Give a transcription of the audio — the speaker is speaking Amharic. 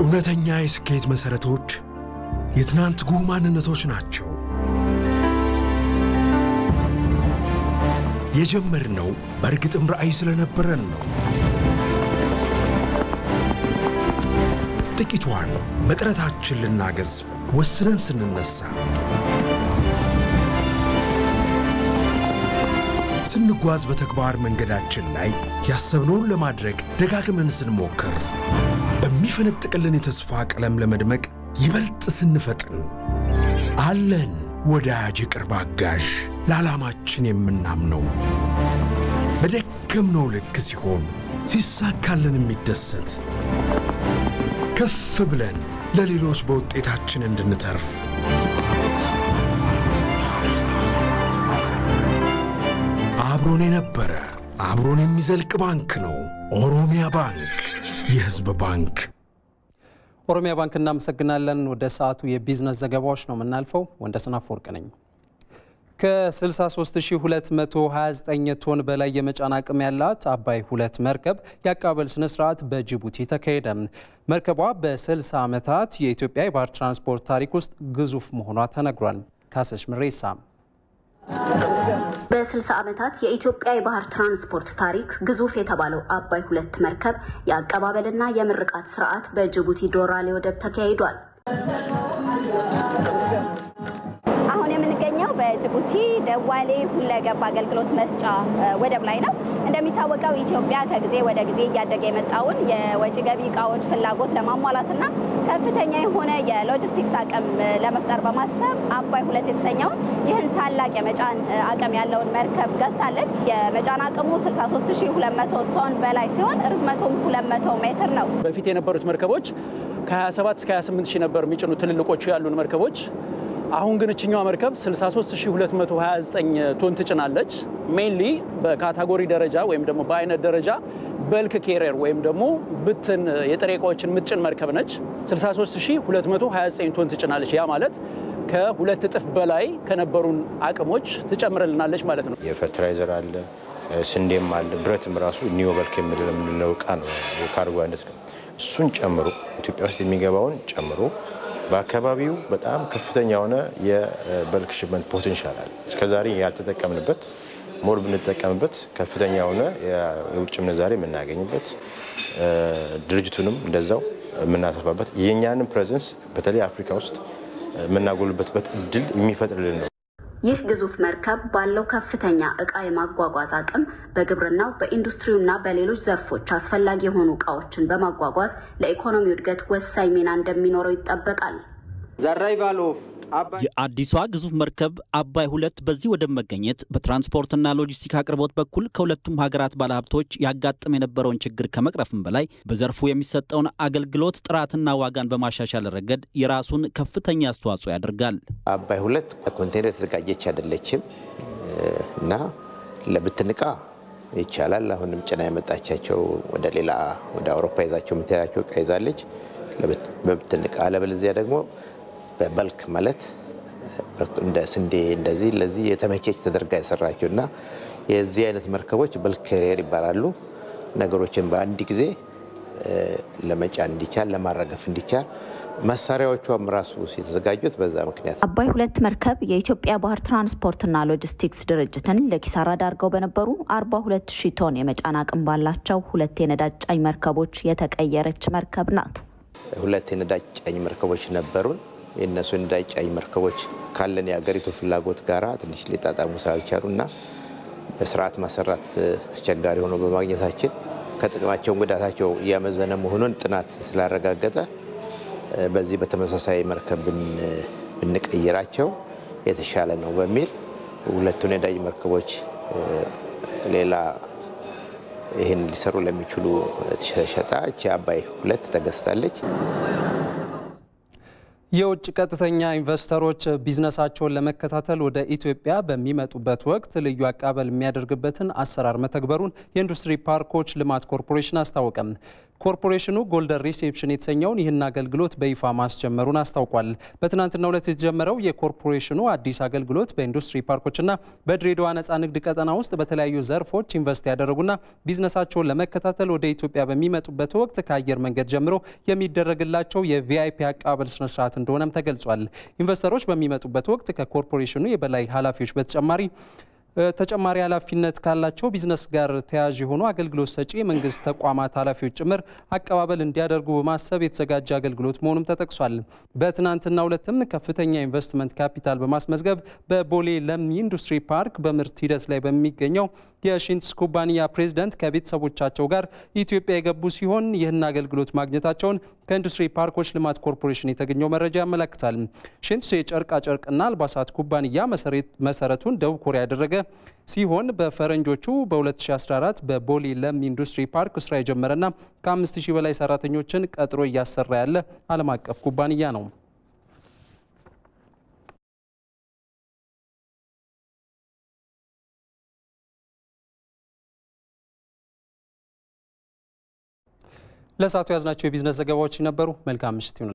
እውነተኛ የስኬት መሠረቶች የትናንት ጉህ ማንነቶች ናቸው። የጀመርነው በእርግጥም ራዕይ ስለነበረን ነው። ጥቂቷን በጥረታችን ልናገዝ ወስነን ስንነሳ ስንጓዝ በተግባር መንገዳችን ላይ ያሰብነውን ለማድረግ ደጋግመን ስንሞክር በሚፈነጥቅልን የተስፋ ቀለም ለመድመቅ ይበልጥ ስንፈጥን አለን ወዳጅ የቅርብ አጋዥ ለዓላማችን የምናምነው በደከምነው ልክ ሲሆን ሲሳካልን የሚደሰት ከፍ ብለን ለሌሎች በውጤታችን እንድንተርፍ አብሮን የነበረ አብሮን የሚዘልቅ ባንክ ነው። ኦሮሚያ ባንክ፣ የሕዝብ ባንክ። ኦሮሚያ ባንክ እናመሰግናለን። ወደ ሰዓቱ የቢዝነስ ዘገባዎች ነው የምናልፈው። ወንደሰን አፈወርቅ ነኝ። ከ63229 ቶን በላይ የመጫን አቅም ያላት አባይ ሁለት መርከብ የአቀባበል ስነ ስርዓት በጅቡቲ ተካሄደ። መርከቧ በ60 ዓመታት የኢትዮጵያ የባህር ትራንስፖርት ታሪክ ውስጥ ግዙፍ መሆኗ ተነግሯል። ካሰሽ ምሬሳ በ60 ዓመታት የኢትዮጵያ የባህር ትራንስፖርት ታሪክ ግዙፍ የተባለው አባይ ሁለት መርከብ የአቀባበልና የምርቃት ስርዓት በጅቡቲ ዶራሌ ወደብ ተካሂዷል። አሁን የምንገኘው በጅቡቲ ደዋሌ ሁለገብ አገልግሎት መስጫ ወደብ ላይ ነው። እንደሚታወቀው ኢትዮጵያ ከጊዜ ወደ ጊዜ እያደገ የመጣውን የወጪ ገቢ እቃዎች ፍላጎት ለማሟላትና ከፍተኛ የሆነ የሎጂስቲክስ አቅም ለመፍጠር በማሰብ አባይ ሁለት የተሰኘውን ይህን ታላቅ የመጫን አቅም ያለውን መርከብ ገዝታለች። የመጫን አቅሙ 63200 ቶን በላይ ሲሆን ርዝመቱም 200 ሜትር ነው። በፊት የነበሩት መርከቦች ከ27 እስከ 28 ሺህ ነበር የሚጭኑ ትልልቆቹ ያሉን መርከቦች አሁን ግን እችኛዋ መርከብ 63229 ቶን ትጭናለች። ሜንሊ በካታጎሪ ደረጃ ወይም ደግሞ በአይነት ደረጃ በልክ ኬሪየር ወይም ደግሞ ብትን የጥሬ እቃዎችን ምትጭን መርከብ ነች። 63229 ቶን ትጭናለች። ያ ማለት ከሁለት እጥፍ በላይ ከነበሩን አቅሞች ትጨምርልናለች ማለት ነው። የፈርቲላይዘር አለ፣ ስንዴም አለ፣ ብረትም ራሱ ኒዮ በልክ የምንለው እቃ ነው፣ የካርጎ አይነት ነው። እሱን ጨምሮ ኢትዮጵያ ውስጥ የሚገባውን ጨምሮ በአካባቢው በጣም ከፍተኛ የሆነ የበልክ ሽመንት ፖቴንሻል አለ። እስከዛሬ ያልተጠቀምንበት ሞር ብንጠቀምበት ከፍተኛ የሆነ የውጭ ምንዛሬ የምናገኝበት ድርጅቱንም እንደዛው የምናሰፋበት የእኛንም ፕሬዘንስ በተለይ አፍሪካ ውስጥ የምናጎልበትበት እድል የሚፈጥርልን ነው። ይህ ግዙፍ መርከብ ባለው ከፍተኛ እቃ የማጓጓዝ አቅም በግብርናው በኢንዱስትሪውና በሌሎች ዘርፎች አስፈላጊ የሆኑ እቃዎችን በማጓጓዝ ለኢኮኖሚው እድገት ወሳኝ ሚና እንደሚኖረው ይጠበቃል። የአዲሷ ግዙፍ መርከብ አባይ ሁለት በዚህ ወደብ መገኘት በትራንስፖርትና ሎጂስቲክ አቅርቦት በኩል ከሁለቱም ሀገራት ባለሀብቶች ያጋጥም የነበረውን ችግር ከመቅረፍም በላይ በዘርፉ የሚሰጠውን አገልግሎት ጥራትና ዋጋን በማሻሻል ረገድ የራሱን ከፍተኛ አስተዋጽኦ ያደርጋል። አባይ ሁለት ኮንቴነር የተዘጋጀች አይደለችም እና ለብትን ዕቃ ይቻላል። አሁንም ጭና የመጣቻቸው ወደ ሌላ ወደ አውሮፓ ይዛቸው የምትያቸው ዕቃ ይዛለች በብትን ዕቃ አለበለዚያ ደግሞ በበልክ ማለት እንደ ስንዴ እንደዚህ ለዚህ የተመቸች ተደርጋ የሰራቸው እና የዚህ አይነት መርከቦች በልክ ካሪየር ይባላሉ። ነገሮችን በአንድ ጊዜ ለመጫን እንዲቻል ለማራገፍ እንዲቻል መሳሪያዎቿም ራሱ የተዘጋጁት በዛ ምክንያት። አባይ ሁለት መርከብ የኢትዮጵያ ባህር ትራንስፖርትና ሎጂስቲክስ ድርጅትን ለኪሳራ ዳርገው በነበሩ 42 ሺህ ቶን የመጫን አቅም ባላቸው ሁለት የነዳጅ ጫኝ መርከቦች የተቀየረች መርከብ ናት። ሁለት የነዳጅ ጫኝ መርከቦች ነበሩን። የእነሱ የነዳጅ ጫኝ መርከቦች ካለን የሀገሪቱ ፍላጎት ጋራ ትንሽ ሊጣጣሙ ስላልቻሉ እና በስርዓት ማሰራት አስቸጋሪ ሆኖ በማግኘታችን ከጥቅማቸውን ጉዳታቸው እያመዘነ መሆኑን ጥናት ስላረጋገጠ በዚህ በተመሳሳይ መርከብ ብንቀይራቸው የተሻለ ነው በሚል ሁለቱን የነዳጅ መርከቦች ሌላ ይህን ሊሰሩ ለሚችሉ ሸጣ እቺ አባይ ሁለት ተገዝታለች። የውጭ ቀጥተኛ ኢንቨስተሮች ቢዝነሳቸውን ለመከታተል ወደ ኢትዮጵያ በሚመጡበት ወቅት ልዩ አቀባበል የሚያደርግበትን አሰራር መተግበሩን የኢንዱስትሪ ፓርኮች ልማት ኮርፖሬሽን አስታወቀም። ኮርፖሬሽኑ ጎልደን ሪሴፕሽን የተሰኘውን ይህን አገልግሎት በይፋ ማስጀመሩን አስታውቋል። በትናንትናው ዕለት የተጀመረው የኮርፖሬሽኑ አዲስ አገልግሎት በኢንዱስትሪ ፓርኮችና በድሬዳዋ ነፃ ንግድ ቀጠና ውስጥ በተለያዩ ዘርፎች ኢንቨስት ያደረጉና ቢዝነሳቸውን ለመከታተል ወደ ኢትዮጵያ በሚመጡበት ወቅት ከአየር መንገድ ጀምሮ የሚደረግላቸው የቪአይፒ አቀባበል ስነስርዓት እንደሆነም ተገልጿል። ኢንቨስተሮች በሚመጡበት ወቅት ከኮርፖሬሽኑ የበላይ ኃላፊዎች በተጨማሪ ተጨማሪ ኃላፊነት ካላቸው ቢዝነስ ጋር ተያያዥ የሆኑ አገልግሎት ሰጪ የመንግስት ተቋማት ኃላፊዎች ጭምር አቀባበል እንዲያደርጉ በማሰብ የተዘጋጀ አገልግሎት መሆኑም ተጠቅሷል። በትናንትናው ዕለትም ከፍተኛ ኢንቨስትመንት ካፒታል በማስመዝገብ በቦሌ ለሚ ኢንዱስትሪ ፓርክ በምርት ሂደት ላይ በሚገኘው የሺንትስ ኩባንያ ፕሬዝዳንት ከቤተሰቦቻቸው ጋር ኢትዮጵያ የገቡ ሲሆን ይህን አገልግሎት ማግኘታቸውን ከኢንዱስትሪ ፓርኮች ልማት ኮርፖሬሽን የተገኘው መረጃ ያመለክታል። ሺንትስ የጨርቃ ጨርቅና አልባሳት ኩባንያ መሰረቱን ደቡብ ኮሪያ ያደረገ ሲሆን በፈረንጆቹ በ2014 በቦሌ ለም ኢንዱስትሪ ፓርክ ስራ የጀመረና ከ5000 በላይ ሰራተኞችን ቀጥሮ እያሰራ ያለ ዓለም አቀፍ ኩባንያ ነው። ለሰዓቱ ያዝናቸው የቢዝነስ ዘገባዎች ነበሩ። መልካም ምሽት ይሁን።